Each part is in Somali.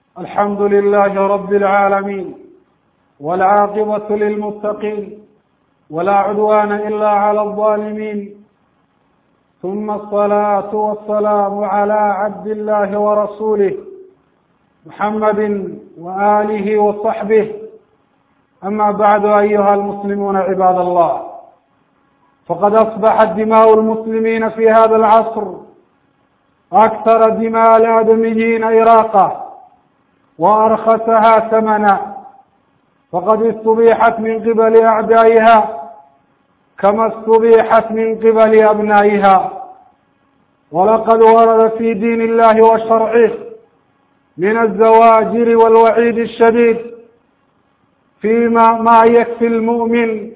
الحمد لله رب العالمين والعاقبة للمتقين ولا عدوان إلا على الظالمين ثم الصلاة والسلام على عبد الله ورسوله محمد وآله وصحبه أما بعد أيها المسلمون عباد الله فقد أصبحت دماء المسلمين في هذا العصر أكثر دماء الآدميين إراقة وأرخصها ثمنا فقد استبيحت من قبل أعدائها كما استبيحت من قبل أبنائها ولقد ورد في دين الله وشرعه من الزواجر والوعيد الشديد فيما ما يكفي المؤمن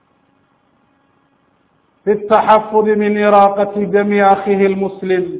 في التحفظ من إراقة دم أخيه المسلم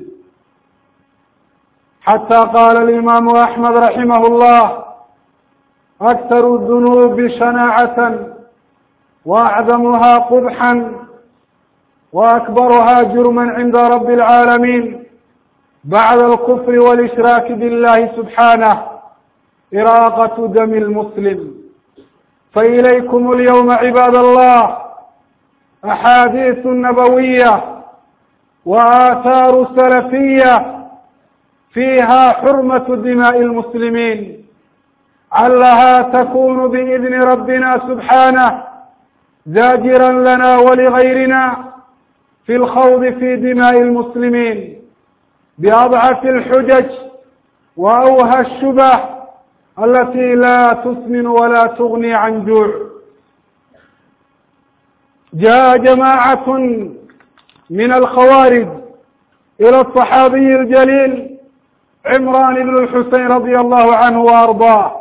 حتى قال الإمام أحمد رحمه الله أكثر الذنوب شناعة وأعظمها قبحا وأكبرها جرما عند رب العالمين بعد الكفر والإشراك بالله سبحانه إراقة دم المسلم فإليكم اليوم عباد الله أحاديث نبوية وآثار سلفية فيها حرمة دماء المسلمين علها تكون بإذن ربنا سبحانه زاجرا لنا ولغيرنا في الخوض في دماء المسلمين بأضعف الحجج وأوهى الشبه التي لا تسمن ولا تغني عن جوع جاء جماعة من الخوارج إلى الصحابي الجليل عمران بن الحسين رضي الله عنه وأرضاه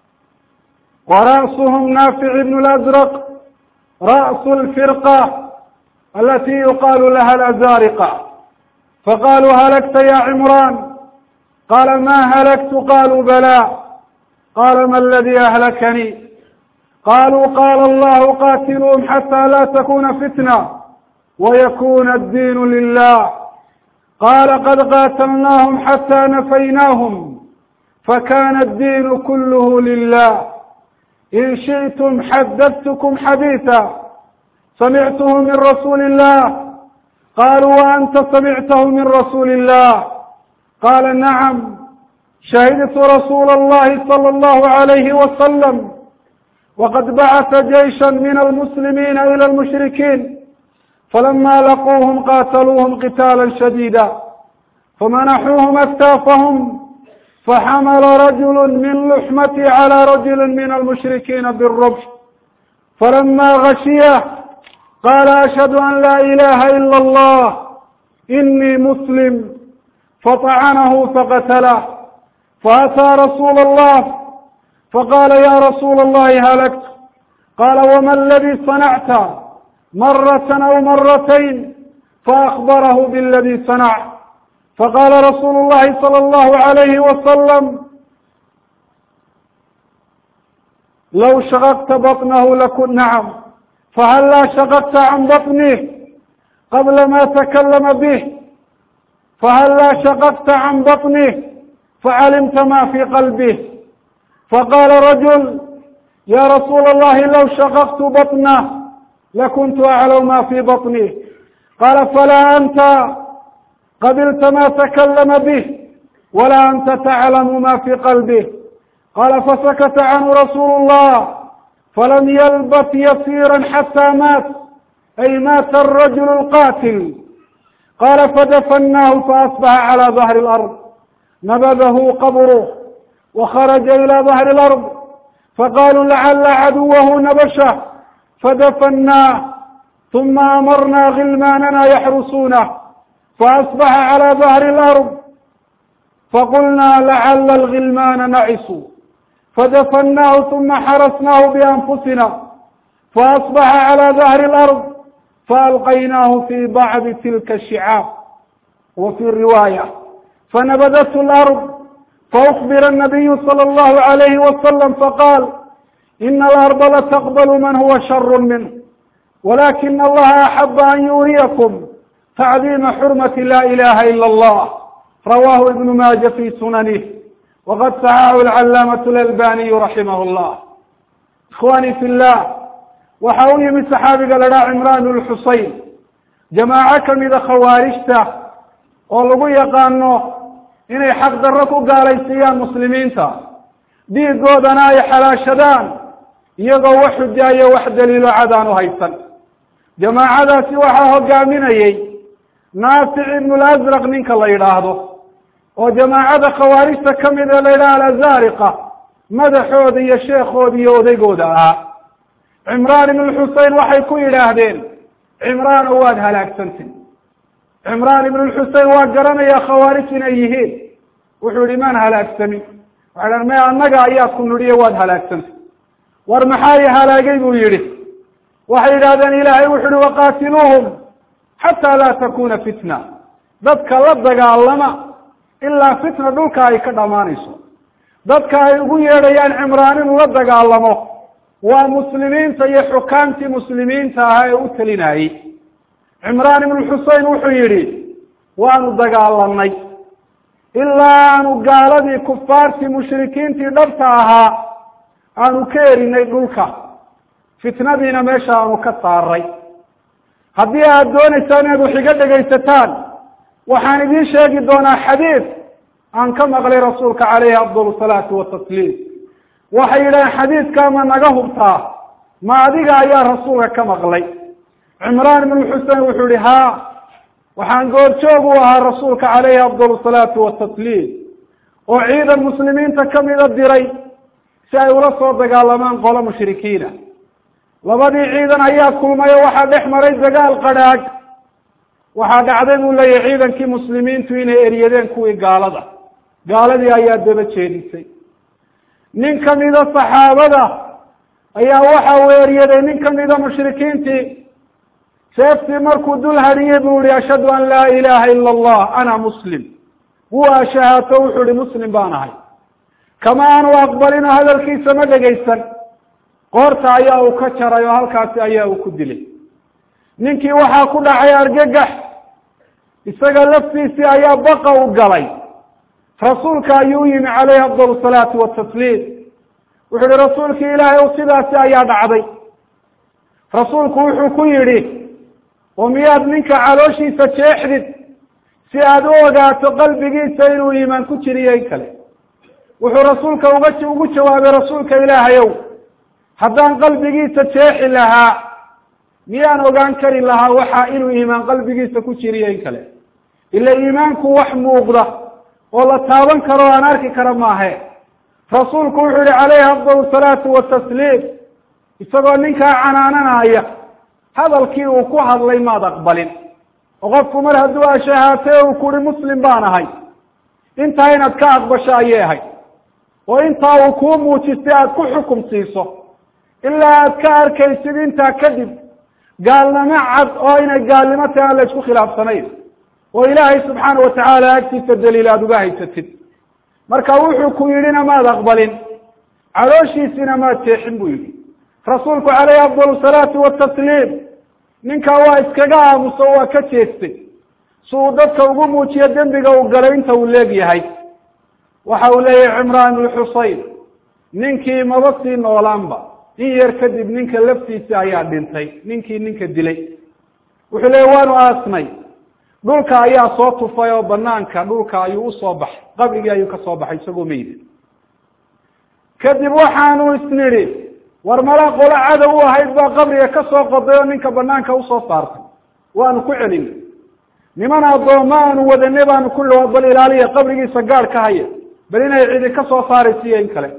ورأسهم نافع بن الأزرق رأس الفرقة التي يقال لها الأزارقة فقالوا هلكت يا عمران قال ما هلكت قالوا بلى قال ما الذي أهلكني قالوا قال الله قاتلهم حتى لا تكون فتنة ويكون الدين لله قال قد قاتلناهم حتى نفيناهم فكان الدين كله لله إن شئتم حدثتكم حديثا سمعته من رسول الله قالوا وأنت سمعته من رسول الله قال نعم شهدت رسول الله صلى الله عليه وسلم وقد بعث جيشا من المسلمين إلى المشركين فلما لقوهم قاتلوهم قتالا شديدا فمنحوهم أكتافهم فحمل رجل من لحمتي على رجل من المشركين بالربش فلما غشيه قال أشهد أن لا إله إلا الله إني مسلم فطعنه فقتله فأتى رسول الله فقال يا رسول الله هلكت قال وما الذي صنعت مرة أو مرتين فأخبره بالذي صنع فقال رسول الله صلى الله عليه وسلم لو شققت بطنه لكن نعم فهلا شققت عن بطنه قبل ما تكلم به فهلا شققت عن بطنه فعلمت ما في قلبه فقال رجل يا رسول الله لو شققت بطنه لكنت أعلم ما في بطنه قال فلا أنت قبلت ما تكلم به ولا أنت تعلم ما في قلبه قال فسكت عنه رسول الله فلم يلبث يسيرا حتى مات أي مات الرجل القاتل قال فدفناه فأصبح على ظهر الأرض نبذه قبره وخرج إلى ظهر الأرض فقالوا لعل عدوه نبشه فدفناه ثم أمرنا غلماننا يحرسونه فأصبح على ظهر الأرض فقلنا لعل الغلمان نعسوا فدفناه ثم حرسناه بأنفسنا فأصبح على ظهر الأرض فألقيناه في بعض تلك الشعاب وفي الرواية فنبذته الأرض فأخبر النبي صلى الله عليه وسلم فقال إن الأرض لتقبل من هو شر منه ولكن الله أحب أن يريكم تعظيم حرمة لا إله إلا الله رواه ابن ماجه في سننه waqad saxaxu alcalaamatu lalbaniyu raximah llah ikhwani fi llah waxa u yimid saxaabiga la dhaha cimran lxusein jamaaco kamida khawaarijta oo lagu yaqaano inay xaq darro ku gaalaysiiyaan muslimiinta dhiigoodana ay xalaashadaan iyagoo wax xujaayo wax daliilo cad aan u haysan jamaacadaasi waxaa hogaaminayey naafic ibnu lasraq ninka la yidhaahdo oo jamaacada khawaarijta kamid ee la yidhaha alazariqa madaxooda iyo sheekooda iyo odaygooda ahaa cimraan ibnu xusein waxay ku yidhaahdeen cimraan oo waad halaagsantay cimraan ibnu xusein waa garanayaa khawaarij inay yihiin wuxuu yihi maan halaagsamin waxay dhahan maya annaga ayaa ku nidhiyo waad halaagsantay war maxaa i halaagay buu yihi waxay yidhahdeen ilaahay wuxu uhi waqaatiluuhum xataa laa takuna fitna dadka la dagaalama ilaa fitna dhulka ay ka dhamaanayso dadka ay ugu yeedhayaan cimraan inuu la dagaalamo waa muslimiinta iyo xukaamtii muslimiinta ahaa ee u talinayey cimraan ibnu xusein wuxuu yidhi waanu dagaalanay ilaa aanu gaaladii kufaartii mushrikiintii dhabta ahaa aanu ka erinay dhulka fitnadiina meesha aanu ka saaray haddii aad doonaysaan inaad wax iga dhegaysataan waxaan idiin sheegi doonaa xadiid aan ka maqlay rasuulka caleyhi afdal salaatu watasliim waxay yidhaaheen xadiidkaa ma naga hubtaa ma adiga ayaa rasuulka ka maqlay cimraan ibnu xusein wuxuu yihi haa waxaan goorjoog u ahaa rasuulka caleyhi afdal salaatu watasliim oo ciidan muslimiinta kamida diray si ay ula soo dagaalamaan qolo mushrikiina labadii ciidan ayaa kulmay oo waxaa dhex maray dagaal qadhaag waxaa dhacday buu leeyahy ciidankii muslimiintu inay eryadeen kuwii gaalada gaaladii ayaa daba jeedisay nin kamida saxaabada ayaa waxa uu eryaday nin kamida mushrikiintii seeftii markuu dul hadhiyey buu yihi ashhadu an laa ilaha ila allah ana muslim wuu ashahaato wuxuu ihi muslim baan ahay kama aanu aqbalin oo hadalkiisa ma dhegaysan qoorta ayaa uu ka jaray oo halkaasi ayaa uu ku dilay ninkii waxaa ku dhacay argagax isaga laftiisii ayaa baqa u galay rasuulka ayuu u yimi caleyhi afdal salaatu watasliim wuxuu yihi rasuulkii ilaahay o sidaasi ayaa dhacday rasuulku wuxuu ku yidhi oo miyaad ninka calooshiisa jeexdid si aad u ogaato qalbigiisa inuu iimaan ku jiriyo in kale wuxuu rasuulka uga ugu jawaabay rasuulka ilaahayow haddaan qalbigiisa jeexi lahaa miyaan ogaan kari lahaa waxa inuu iimaan qalbigiisa ku jiriyo in kale ila iimaanku wax muuqda oo la taaban karo o aan arki kara maahe rasuulku wuxuu yihi caleyhi afdal salaatu watasliim isagoo ninkaa canaananaya hadalkii uu ku hadlay maad aqbalin oo qofku mar hadduu ashahaatay o uu kuhi muslim baan ahay intaa inaad ka aqbasho ayay ahayd oo intaa uu kuu muujistay aada ku xukum siiso ilaa aad ka arkaysid intaa kadib gaalnimo cad oo inay gaalnimo tahay aan la isku khilaafsanayn oo ilaahay subxaana watacaala agtiisa daliil aada uga haysatid marka wuxuu ku yidhina maad aqbalin calooshiisina maad jeexin buu yidhi rasuulku caleyhi afdal salaatu watasliim ninkaa waa iskaga aamuso waa ka jeestay si uu dadka ugu muujiyo dembiga uu galay inta uu leegyahay waxa uu leeyahay cimraan ibnu xusein ninkii maba sii noolaanba in yar kadib ninka laftiisa ayaa dhintay ninkii ninka dilay wuxuu leeyahy waanu aasnay dhulka ayaa soo tufay oo banaanka dhulka ayuu usoo baxay qabrigii ayuu ka soo baxay isagoo meyda kadib waxaanu isnidhi war mala qolo cadow u ahayd baa qabriga ka soo qoday oo ninka banaanka usoo saartay waanu ku celinay niman addooma aanu wadanay baanu ku ihi bal ilaaliya qabrigiisa gaad ka haya bal inay cidi ka soo saaraysiiyo in kale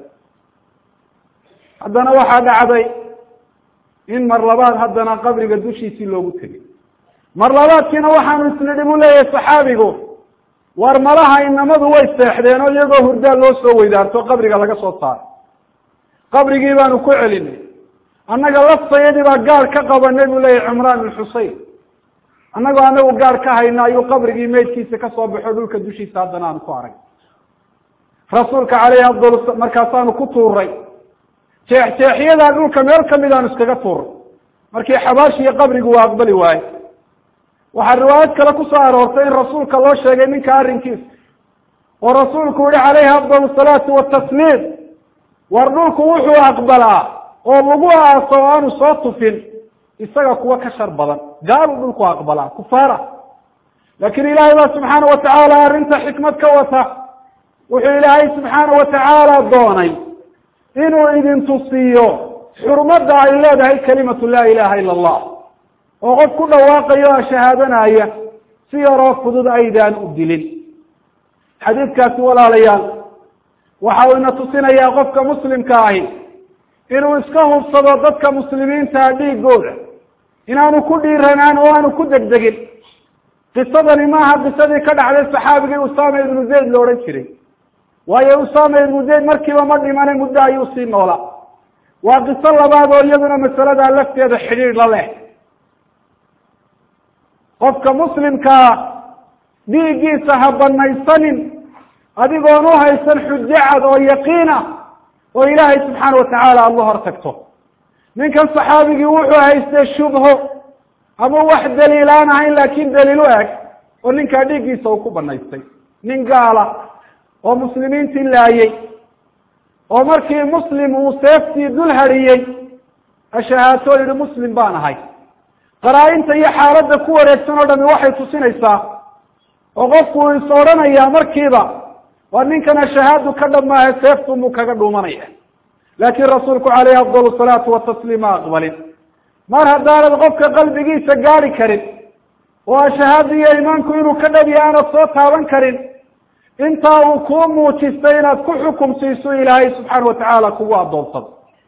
haddana waxaa dhacday in mar labaad haddana qabriga dushiisii loogu tegay mar labaadkiina waxaanu isnidhi buu leeyahay saxaabigu war malaha inamadu way seexdeen oo iyagoo hurdaa loo soo weydaarto qabriga laga soo saaray qabrigii baanu ku celinay annaga laftayadii baa gaad ka qabanay buu leeyahay cimraan bin xusein annagoo anagu gaad ka hayna ayuu qabrigii meydkiisa kasoo baxo dhulka dushiisa haddana aanu ku arag rasuulka caleyhi afdal markaasaanu ku tuuray jeex jeexyadaa dhulka meel kamid aanu iskaga tuuray markii xabaashiiyo qabrigu waa aqbali waaye waxaa riwaayad kale kusoo aroortay in rasuulka loo sheegay ninka arrinkiisa oo rasuulku yihi calayhi afdal salaatu watasliim war dhulku wuxuu aqbalaa oo lagu aaso o aanu soo tufin isaga kuwa ka shar badan gaaluu dhulku aqbalaa kufaara laakiin ilaahay baa subxaana watacaala arrinta xikmad ka wata wuxuu ilaahay subxaana watacaala doonay inuu idin tusiiyo xurmadda ay leedahay kalimatu laa ilaha ila allah oo qof ku dhawaaqayo o shahaadanaya si yaroo fudud aydaan u dilin xadiidkaasi walaalayaal waxa uu ina tusinayaa qofka muslimka ahi inuu iska hubsado dadka muslimiintaa dhiigooda inaanu ku dhiiranaan oo aanu ku degdegin qisadani maaha qisadii ka dhacday saxaabigii usama ibnu zayd la odhan jiray waayo usama ibnu zayd markiiba ma dhimane muddo ayuu sii noolaa waa qiso labaad oo iyaduna masaladaa lafteeda xidhiidh la leh qofka muslimkaa dhiiggiisa ha banaysanin adigoon u haysan xujo cad oo yaqiina oo ilaahay subxaana watacaala aada la hor tagto ninkan saxaabigii wuxuu haystay shubho ama wax daliil aan ahayn laakin daliil u eg oo ninkaa dhiiggiisa uu ku banaystay nin gaala oo muslimiintii laayey oo markii muslim uu seeftii dul hadhiyey ashahaato yihi muslim baan ahay qaraa-inta iyo xaaladda ku wareegsan oo dhami waxay tusinaysaa oo qofku uu is odhanayaa markiiba waa ninkan ashahaadu ka dhamaahe seeftu muu kaga dhuumanaya laakiin rasuulku caleyhi afdal salaatu watasliim ma aqbalin mar haddaanad qofka qalbigiisa gaadi karin oo ashahaada iyo imaanku inuu ka dhabiya aanad soo taaban karin intaa uu kuu muujistay inaad ku xukum siiso ilaahay subxaana watacaala kugu addoonsado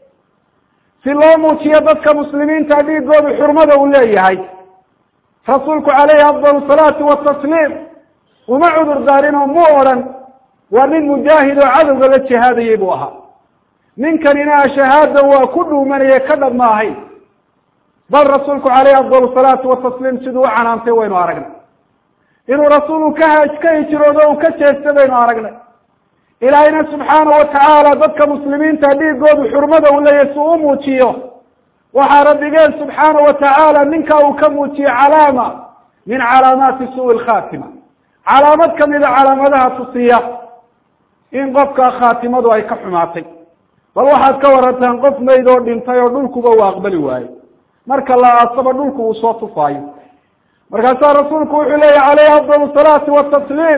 si loo muujiyo dadka muslimiinta dhiigoodu xurmada uu leeyahay rasuulku caleyhi afdal salaatu watasliim uma cudur daarin oo mu odhan waa nin mujaahid oo cadowga la jihaadayay buu ahaa ninkanina ashahaada waa ku dhuumanaya ka dhab ma ahayn bal rasuulku caleyhi afdal salaatu watasliim siduu u canaantay waynu aragnay inuu rasuulku ka ka hijroodo u ka jeesta baynu aragnay ilaahayna subxaana watacaala dadka muslimiinta dhiigoodu xurmada uu leeyahay si u muujiyo waxaa rabbigeen subxaana watacaala ninka uu ka muujiye calaama min calaamaati suui lkhatima calaamad kamida calaamadaha tusiya in qofka khaatimadu ay ka xumaatay bal waxaad ka warantaan qof mayd oo dhintay oo dhulkuba uu aqbali waayo marka la aasaba dhulku uu soo tufaayo markaasaa rasuulku wuxuu leeyahy caleyhi afdal salaati watasliim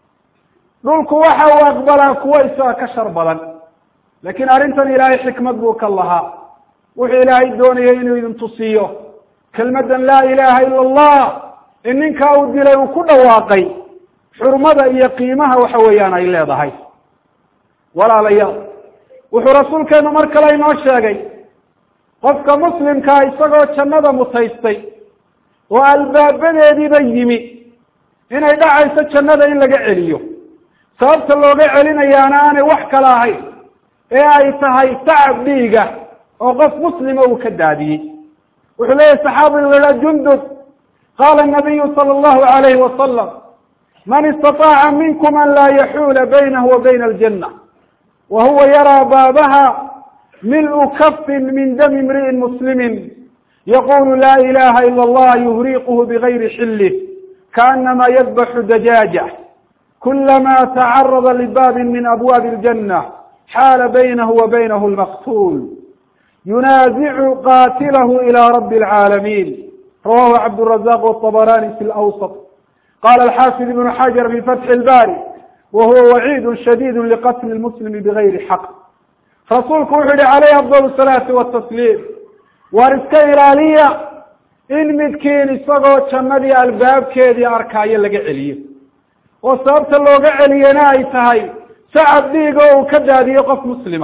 dhulku waxa uu aqbalaa kuwo isaga ka shar badan laakiin arrintan ilaahay xikmad buu ka lahaa wuxuu ilaahay doonayay inuu idin tusiyo kelmaddan laa ilaha ila allah in ninkaa uu dilay uu ku dhawaaqay xurmada iyo qiimaha waxa weeyaan ay leedahay walaalayaal wuxuu rasuulkeenu mar kale inoo sheegay qofka muslimkaa isagoo jannada mutaystay oo albaabadeediiba yimi inay dhacayso jannada in laga celiyo sababta looga celinayaana aanay wax kale ahayn ee ay tahay tacab dhiiga oo qof muslima uu ka daadiyey wuxuu leeyahy saxaabigu laha jundub qaala nabiyu sala allahu alayhi wasalam man istataaca minkum an laa yaxuula baynahu wa bayna aljanna wa huwa yaraa baabaha mil-u kafin min dami imri'in muslimin yaqulu la ilaha ila allah yuhriquhu bigayri xillih kaanama yadbaxu dajaaja kulama tacarada libaabin min abwaabi aljanna xaala baynahu wa baynahu lmaqtuul yunaazicu qatilahu ila rabi alcaalamiin rawahu cabdrazaq wطabarani fi lawsط qala alxaafid ibnu xajar fi fatxi lbari wa huwa waciid shadid liqatli lmuslimi bigayri xaq rasuulku wuxuu yihi calayhi afdal salaati watasliim waar iska ilaaliya in midkiin isagoo jannadii albaabkeedii arkaayo laga celiyo oo sababta looga celiyena ay tahay sacab dhiigo uu ka daadiyo qof muslima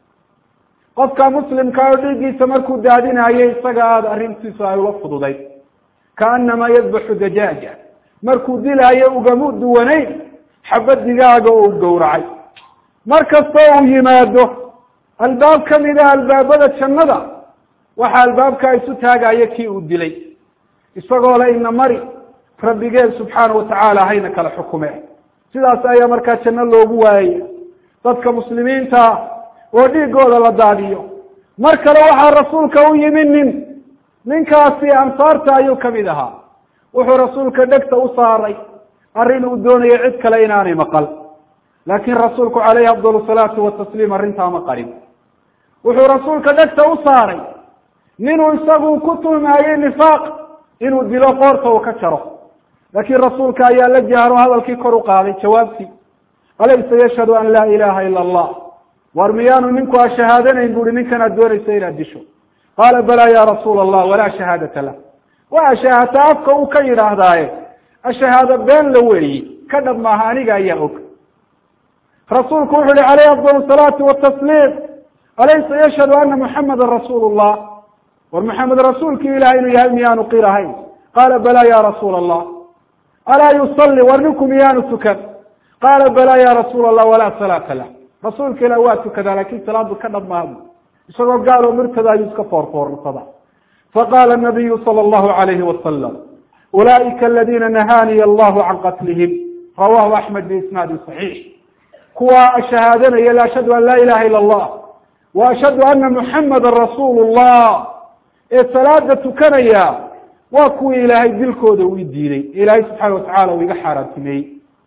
qofka muslimka oo dhiiggiisa markuu daadinayo isaga aada arrintiisu ay ula fududayd kaanamaa yadbaxu dajaaja markuu dilaayo ugamu duwanayn xabad digaaga oo u gowracay mar kastoo uu yimaado albaab kamida albaabada jannada waxaa albaabkaa isu taagayo kii uu dilay isagoo le ina mari rabbigeen subxaana watacaala hayna kala xukume sidaas ayaa markaa janno loogu waayaya dadka muslimiinta oo dhiigooda la daadiyo mar kale waxaa rasuulka u yimi nin ninkaasi ansaarta ayuu kamid ahaa wuxuu rasuulka dhegta u saaray arrin uu doonayay cid kale inaanay maqal laakin rasuulku calayhi afdal salaatu watasliim arrintaa ma qarin wuxuu rasuulka dhegta u saaray ninuu isagu ku tuhmaayey nifaaq inuu dilo qoorta uu ka jaro laakiin rasuulka ayaa la jahro hadalkii kor u qaaday jawaabtii alaysa yashhadu an laa ilaha ila allah war miyaanu ninku a shahaadanayn buuhi ninkan aad doonaysa inaad disho qaala balaa ya rasuula allah walaa shahaadata lah waa shahaata afka uu ka yidhaahdaaye ashahaado been la weeyi ka dhab maaha aniga ayaa og rasuulku wuxu uhi calayhi afdal salaatu watasliim alaysa yashhadu ana muxamadan rasuulu llah war maxamed rasuulkii ilahay inuu yahay miyaanu qirahayn qaala balaa ya rasuula allah alaa yusalli war ninku miyaanu tukan qaala balaa ya rasuula allah walaa salaata lah rasuulka ilah waa tukadaa lakin salaadu ka dhab maabu isagoo gaaloo murtada ayuu iska foorfoorsadaa faqala nabiyu sala allahu alayhi wasalam ulaa'ika aladina nahaaniya allahu can qatlihim rawahu axmed biisnaadi saxiix kuwa shahaadanaya la ashhadu an laa ilaha ila allah wa ashhadu ana muxamada rasuulu llah ee salaada tukanaya waa kuwii ilaahay dilkooda uu diiday ilaahay subxaana watacala uu iga xaaraantimeeyey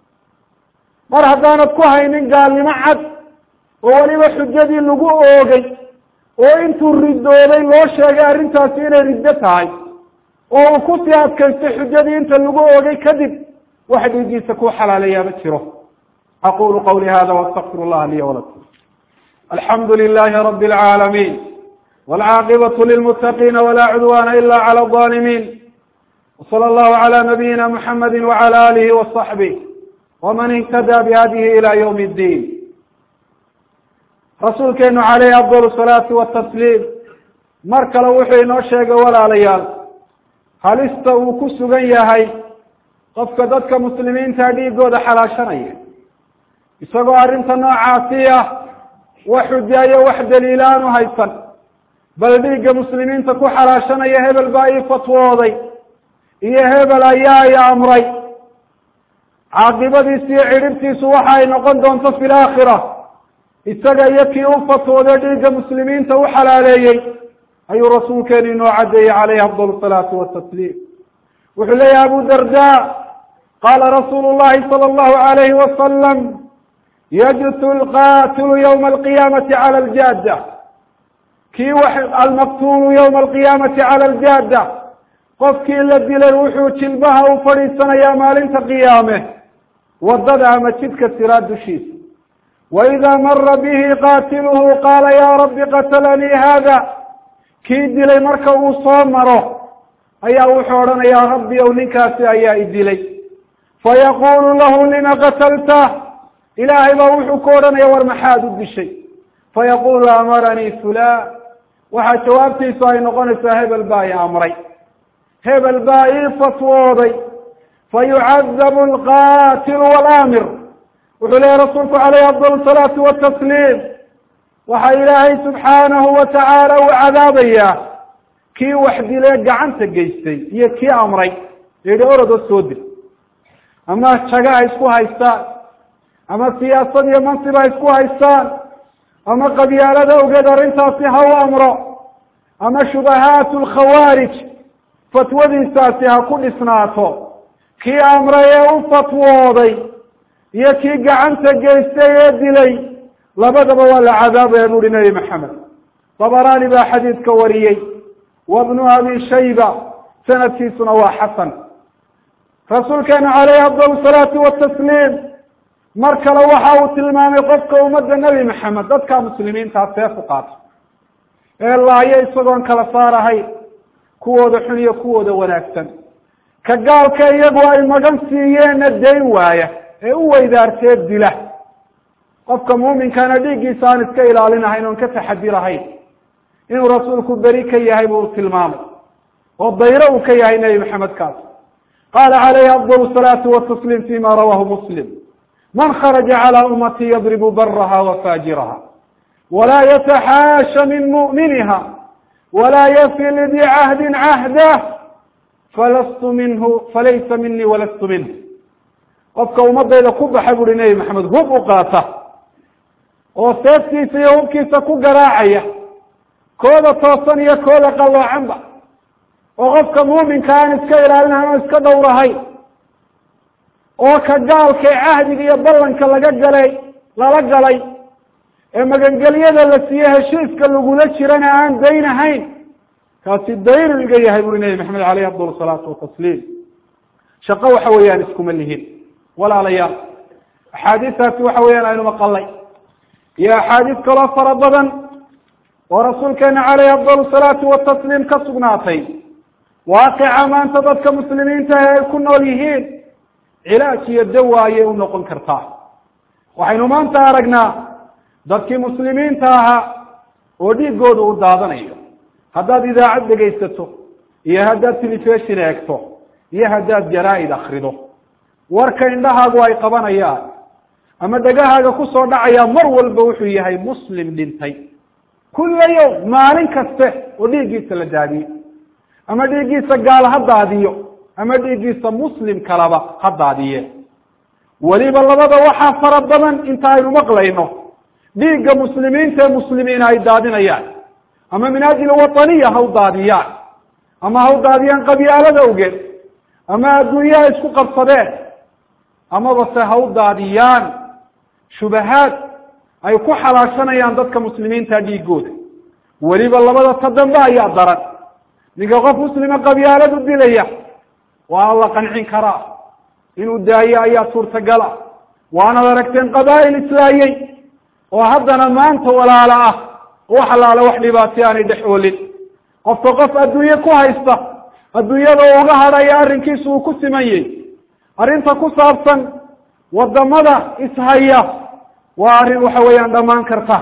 mar haddaanad ku haynin gaalnimo cad oo weliba xujadii lagu oogay oo intuu ridoobay loo sheegay arrintaasi inay riddo tahay oo uu kusii adkaystay xujadii inta lagu oogay kadib wax dhiigiisa ku xalaalayaa ma jiro aqulu qawli hada waastaqfir llaha liya walakum alxamdu lilahi rabi اlcaalamiin wاlcaaqibaة lilmutaqiina wla cudwana ila clى الظalimin wslى اllahu عlى nabiyina mxamedi wعlى alihi وصaxbih wman اhtadى bhadihi ilى ywm اddin rasuulkeenu calayhi afdal salaati watasliim mar kale wuxuu inoo sheegay walaalayaal halista uu ku sugan yahay qofka dadka muslimiinta dhiigooda xalaashanaya isagoo arrinta noocaasi ah wax xujayo wax daliila aan u haysan bal dhiigga muslimiinta ku xalaashanaya hebel baa ii fatwooday iyo hebel ayaa i amray caaqibadiisu iyo cidhibtiisu waxa ay noqon doonto fi laakhira isaga iyo kii u fatwooday dhiigga muslimiinta u xalaaleeyey ayuu rasuulkeenu inoo caddeeyey calayhi afdal salaatu watasliim wuxuu leeyahay abu darda qaala rasuulu llahi sala allahu alayhi wasalam yajtu lqatilu ywma alqiyaamati cala aljaada kii wax almaqtulu ywma alqiyaamati cala aljaada qofkii la dilay wuxuu jilbaha u fadhiisanayaa maalinta qiyaame wadada ama jidka siraa dushiisa waida mara bihi qaatiluhu qaala ya rabbi qatalanii hada kii dilay marka uu soo maro ayaa wuxuu odhanayaa rabbi ow ninkaasi ayaa i dilay fayaqulu lahu lima qatalta ilaahay baa wuxuu ku odhanaya war maxaad u dishay fayaqulu amaranii fulan waxaa jawaabtiisu ay noqonaysaa hebel baa i amray hebel baa ii fatwooday fayucadabu alqatilu walaamir wuxuu leeyahy rasuulku calayhi afdal salaatu watasliim waxaa ilaahay subxaanahu watacaala uu cadaabayaa kii wax dilee gacanta geystay iyo kii amray yihi orodoo soo dil ama jaga ha isku haystaan ama siyaasad iyo mansib ha isku haystaan ama qabyaalada ogeed arrintaasi ha u amro ama shubahaat lkhawaarij fatwadiisaasi ha ku dhisnaato kii amray ee u fatwooday iyo kii gacanta geystay ee dilay labadaba waa la cadaabaya buuhi nebi maxamed dabaraani baa xadiidka wariyey wa bnu abi shayba sanadkiisuna waa xasan rasuulkeenu calayhi afdal salaatu watasliim mar kale waxa uu tilmaamay qofka ummadda nebi maxamed dadka muslimiintaa seef u qaato ee laayo isagoon kala saarahayn kuwooda xun iyo kuwooda wanaagsan ka gaalka iyagu ay magan siiyeenna dayn waaya ee u weydaartee dila qofka muuminkana dhiiggiisa aan iska ilaalinahayn oon ka taxadirahayn inuu rasuulku beri ka yahay buu tilmaamay oo dayro uu ka yahay nebi maxamed kaas qaala calayhi afdal salaatu watasliim fima rawahu muslim man kharaja calى ummati yadribu baraha wa faajiraha walaa yataxaasha min mu'miniha walaa yafi lidii cahdin cahdah falastu minhu falaysa minii walastu minh qofka ummadayda ku baxa buuhi nebi maxamed hub u qaata oo seeftiisa iyo hubkiisa ku garaacaya kooda toosan iyo kooda qalloocanba oo qofka muuminka aan iska ilaalinahayn oo iska dhowrahayn oo ka gaalka ee cahdiga iyo ballanka laga galay lala galay ee magangelyada la siiye heshiiska lagula jirana aan dayn ahayn kaasi daynu iga yahay buri nebi maxamed aleyh afdal salaatu watasliim shaqo waxa weeyaan iskuma lihin walaalayaal axaadiistaasi waxa weeyaan aynu maqalay iyo axaadiis kaloo fara badan oo rasuulkeena caleyhi afdal salaatu watasliim ka sugnaatay waaqica maanta dadka muslimiinta ah ay ku nool yihiin cilaaj iyo dawa ayay u noqon kartaa waxaynu maanta aragnaa dadkii muslimiinta ahaa oo dhiigooda u daadanayo haddaad idaacad dhegaysato iyo haddaad telefishon eegto iyo haddaad jaraa-id akrido warka indhahaagu ay qabanayaan ama dhegahaaga kusoo dhacaya mar walba wuxuu yahay muslim dhintay kulla yawm maalin kaste oo dhiiggiisa la daadiyo ama dhiiggiisa gaal ha daadiyo ama dhiiggiisa muslim kalaba ha daadiye weliba labada waxaa fara badan inta aynu maqlayno dhiigga muslimiinta ee muslimiina ay daadinayaan ama min ajli wataniya ha u daadiyaan ama ha u daadiyaan qabyaalada awgeed ama adduunyaha isku qabsadeen amaba se ha u daadiyaan shubahaad ay ku xalaashanayaan dadka muslimiinta dhiigooda weliba labada ta dambe ayaa daran ninka qof muslima qabyaalad u dilaya waa la qancin karaa inuu daayo ayaa suurtagala waanad aragteen qabaa'il islaayey oo haddana maanta walaalo ah wax allaale wax dhibaatay aanay dhex oolin qofka qof adduunye ku haysta adduunyada uu uga hadhaya arrinkiisu uu ku simanyey arrinta ku saabsan wadamada ishaya waa arrin waxa weeyaan dhammaan karta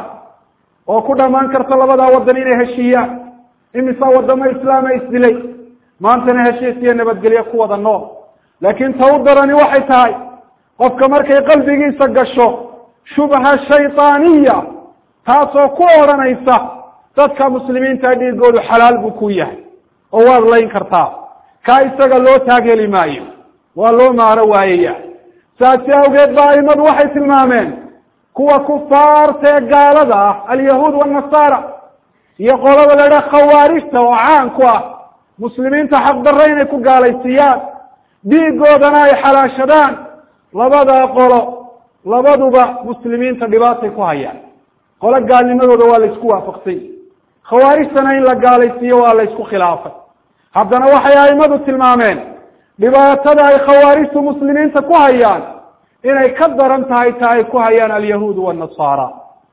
oo ku dhammaan karta labadaa wadan inay heshiiyaan imisa wadamo islaama isdilay maantana heshiis iyo nabadgelyo ku wada nool laakiin ta u darani waxay tahay qofka markay qalbigiisa gasho shubha shaydaaniya taasoo ku odhanaysa dadka muslimiinta dhiigoodu xalaal buu ku yahay oo waad layn kartaa kaa isaga loo taagheli maayo waa loo maaro waayaya saasi awgeed ba aimadu waxay tilmaameen kuwa kufaarta ee gaalada ah alyahuud wanasaara iyo qolada la idhaha khawaarijta oo caan ku ah muslimiinta xaqdarre inay ku gaalaysiiyaan dhiigoodana ay xalaashadaan labadaa qolo labaduba muslimiinta dhibaatay ku hayaan qolo gaalnimadooda waa la isku waafaqsay khawaarijtana in la gaalaysiiyo waa la isku khilaafay haddana waxay aimadu tilmaameen dhibaatada ay khawaarijtu muslimiinta ku hayaan inay ka daran tahay ta ay ku hayaan alyahuudu wanasaara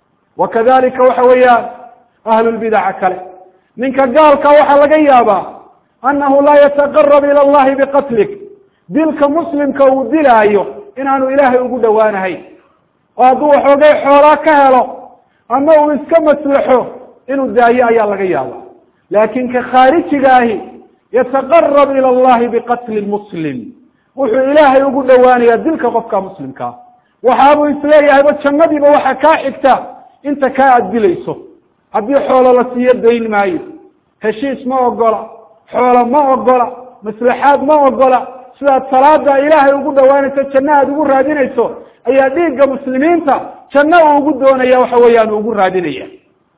wa kadalika waxa weeyaan ahlulbidaca kale ninka gaalka waxaa laga yaabaa annahu laa yataqarab ila allahi biqatlik dilka muslimka uu dilaayo inaanu ilaahay ugu dhowaanahayn oo hadduu waxoogay xoolaa ka helo ama uu iska maslaxo inuu daayo ayaa laga yaaba laakin ka khaarijiga ahi yataqarab ila allahi biqatli muslim wuxuu ilaahay ugu dhowaanayaa dilka qofka muslimkaa waxaabuu isleeyahayba jannadiiba waxaa kaa xigta inta kaa aad dilayso haddii xoolo la siiyo dayn maayo heshiis ma ogola xoolo ma ogola maslaxaad ma ogola sidaad salaada ilaahay ugu dhawaanayso janno aad ugu raadinayso ayaa dhiigga muslimiinta janno uu ugu doonaya waxa weeyaan uu ugu raadinaya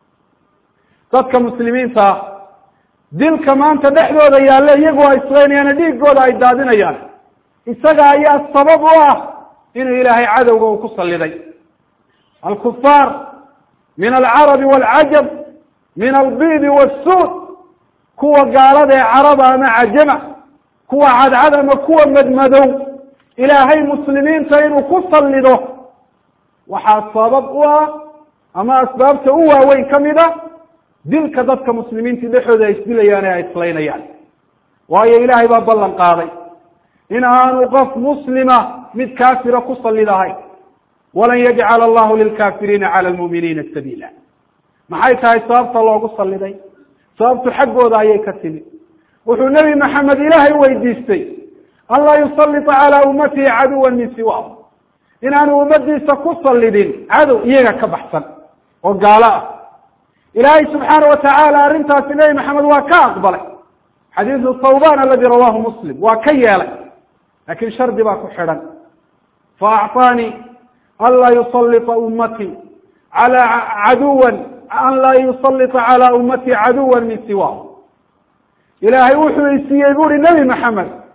dadka muslimiinta ah dilka maanta dhexdooda yaalle iyagu ay islaynayaana dhiigooda ay daadinayaan isaga ayaa sabab u ah inuu ilaahay cadowga uu ku saliday alkufaar min alcarabi waalcajab min albidi wasuud kuwa gaalada ee caraba ama cajama kuwa cadcad ama kuwa madmadow ilaahay muslimiinta inuu ku salido waxaa sabab u ah ama asbaabta u waaweyn kamid a dilka dadka muslimiinta dhexooda ay isdilayaan ee ay islaynayaan waayo ilaahay baa ballan qaaday in aanu qof muslima mid kaafira ku salidahayn walan yajcala allahu lilkaafiriina cala lmuuminiina sabiila maxay tahay sababta loogu saliday sababtu xaggooda ayay ka timi wuxuu nebi maxamed ilaahay weydiistay an laa yusalita calaa ummatihi caduwan min siwa inaanu ummadiisa ku salidin cadow iyaga ka baxsan oo gaalo ah ilaahay subxaana watacaala arrintaasi nebi maxamed waa ka aqbalay xadiidu thawban aladi rawahu muslim waa ka yeelay lakin shardi baa ku xidhan faacطaanii an laa yusalita ummatii ala caduwan an laa yusalita calaa ummatii caduwan min siwa ilaahay wuxuu isiiyey buri nebi maxamed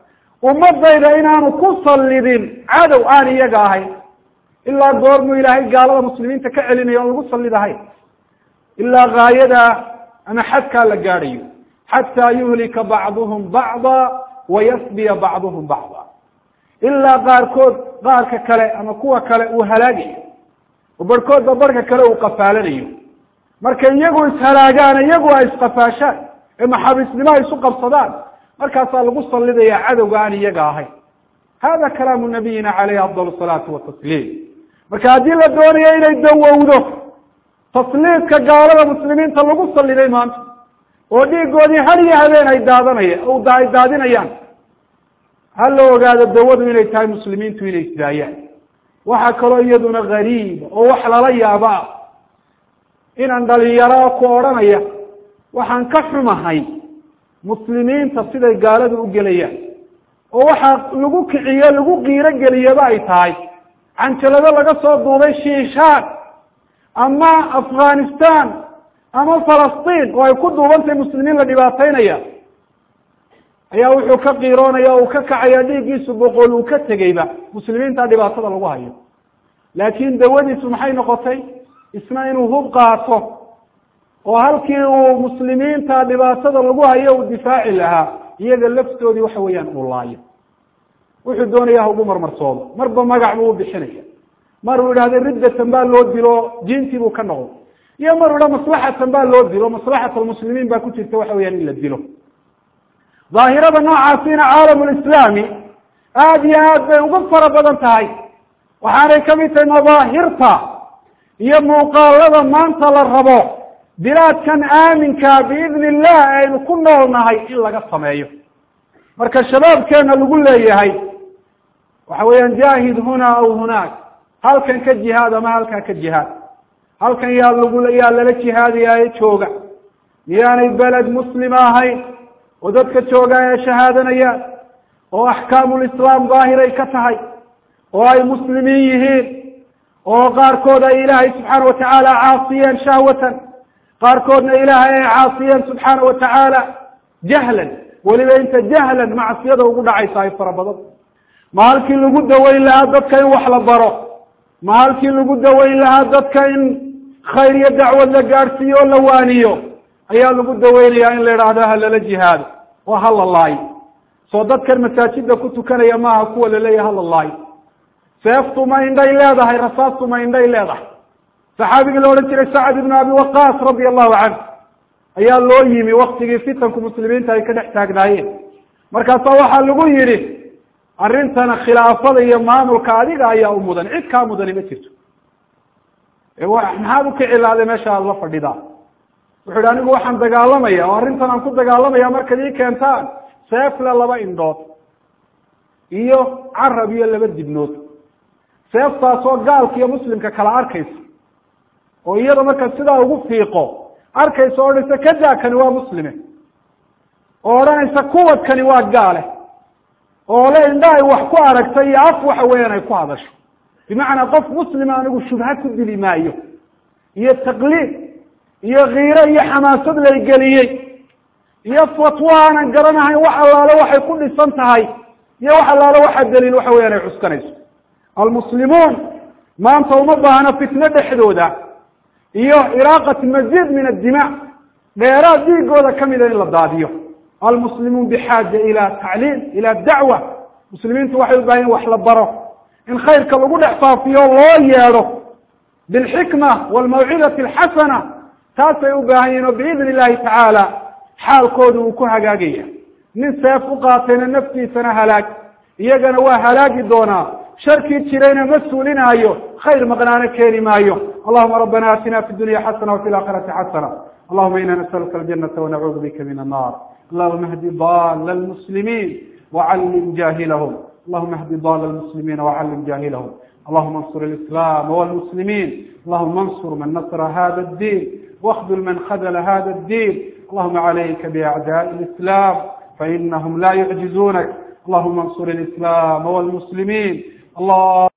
ummadayda inaanu ku sallidin cadow aan iyaga ahayn ilaa goormuu ilaahay gaalada muslimiinta ka celinayo on lagu sallidahay ilaa gaayadaa ama xadkaa la gaadhayo xataa yuhlika bacduhum bacda wayasbiya bacduhum bacda ilaa qaarkood qaarka kale ama kuwa kale uu halaagayo oo barhkoodba barhka kale uu qafaalanayo marka iyagu ishalaagaan iyagu ay isqafaashaan ee maxaabiisnimo ay isu qabsadaan markaasaa lagu sallidaya cadowga aan iyaga ahayn hada kalaamu nabiyina caleyhi afdal salaatu watasliim marka haddii la doonayo inay dawowdo tasliidka gaalada muslimiinta lagu salliday maanta oo dhiigoodii har iyo habeen ay daadanaya ay daadinayaan ha la ogaado dawadu inay tahay muslimiintu inay isdaayaan waxaa kaloo iyaduna gariiba oo wax lala yaaba ah inaan dhalinyaro ku odhanaya waxaan ka xumahay muslimiinta siday gaaladu u gelayaan oo waxaa lagu kiciyo lagu qiiro geliyaba ay tahay canjalado laga soo duubay shiishaan ama afghanistan ama falastiin oo ay ku duubantahay muslimiin la dhibaataynaya ayaa wuxuu ka qiiroonaya o uu ka kacaya dhiiggiisu boqol uu ka tegeyba muslimiinta dhibaatada lagu hayo laakin dawadiisu maxay noqotay isna inuu hub qaato oo halkii uu muslimiinta dhibaatada lagu hayo uu difaaci lahaa iyaga laftoodii waxa weeyaan uu laayo wuxuu doonaya ha ugu marmarsoodo marba magac buu ubixinaya mar uu idhahda riddatan baa loo dilo diintii buu ka noqdo iyo mar u idha maslaxatan baa loo dilo maslaxat almuslimiin baa ku jirta waxa weyaan in la dilo daahirada noocaasina caalamulislaami aada iyo aad bay uga fara badan tahay waxaanay kamid tahay madaahirta iyo muuqaalada maanta la rabo bilaadkan aaminka biidni illah aynu ku nool nahay in laga sameeyo marka shabaabkeena lagu leeyahay waxa weeyaan jaahid hunaa aw hunaak halkan ka jihaad ama halkaa ka jihaad halkan yaa lagu yaa lala jihaadayaaye jooga miyaanay beled muslima ahayn oo dadka jooga ee shahaadanayaan oo axkaamulislaam daahiray ka tahay oo ay muslimiin yihiin oo qaarkood ay ilaahay subxaana watacaala caasiyeen shahwatan qaarkoodna ilaahay ay caasiyeen subxaana watacaala jahlan weliba inta jahlan macsiyada ugu dhacaysa ay fara badan ma halkii lagu daweyn lahaa dadka in wax la baro ma halkii lagu daweyn lahaa dadka in khayr iyo dacwad la gaadhsiiyo oo la waaniyo ayaa lagu daweynayaa in la idhaahdo ha lala jihaado oo ha la laayo soo dadkan masaajida ku tukanaya maaha kuwa laleeyahay hala laayo seeftu ma indhay leedahay rasaastu ma indhay leedahay saxaabigii la odhan jiray sacad ibnu abi waqaas radia allahu canhu ayaa loo yimi waktigii fitanku muslimiinta ay ka dhex taagnaayeen markaasaa waxaa lagu yidhi arrintana khilaafada iyo maamulka adiga ayaa u mudan cid kaa mudani ma jirto maxaad ukici lahday meesha aada la fadhidaa wuxu ihi anigu waxaan dagaalamaya oo arrintan aan ku dagaalamaya markaad ii keentaan seefle laba indhood iyo carab iyo laba dibnood seeftaasoo gaalka iyo muslimka kala arkaysa oo iyada marka sidaa ugu fiiqo arkaysa o odhanaysa kadaakani waa muslime oo odhanaysa kuwadkani waa gaale oo le indha ay wax ku aragtay iyo af waxa weeyaan ay ku hadasho bimacnaa qof muslima anigu shubha ku dili maayo iyo taqliid iyo kiiro iyo xamaasad laygeliyey iyo fatwo aanan garanahayn wax allaale waxay ku dhisan tahay iyo wax allaale waxa daliil waxa weyaan ay cuskanayso almuslimuun maanta uma baahna fitno dhexdooda iyo iraaqati maziid min addima dheeraad dhiigooda kamida in la daadiyo almuslimuun bixaaja ila tacliim ila dacwa muslimiintu waxay u bahan wax la baro in khayrka lagu dhex faafiyo loo yeedho bilxikma walmawcidati alxasana taasay u baahan yihin oo biidni illahi tacaala xaalkooda uu ku hagaagaya nin seef u qaatayna naftiisana halaag iyagana waa halaagi doonaa sharkii jirayna ma suulinaayo khayr maqnaano keeni maayo allahuma rabbana atina fi dunya xasana wafi laakhirati xasana allahuma ina nasaluka aljanata wanacuudu bika min annar allahuma hdi dala lmuslimiin wacallim jahilahum allahuma hdi dala lmuslimiina wacallim jahilahum allahuma ansur alislaam walmuslimiin allahuma ansur man nasra hada ddin واخذل من خذل هذا الدين اللهم عليك بأعداء الإسلام فإنهم لا يعجزونك اللهم انصر الإسلام والمسلمين الله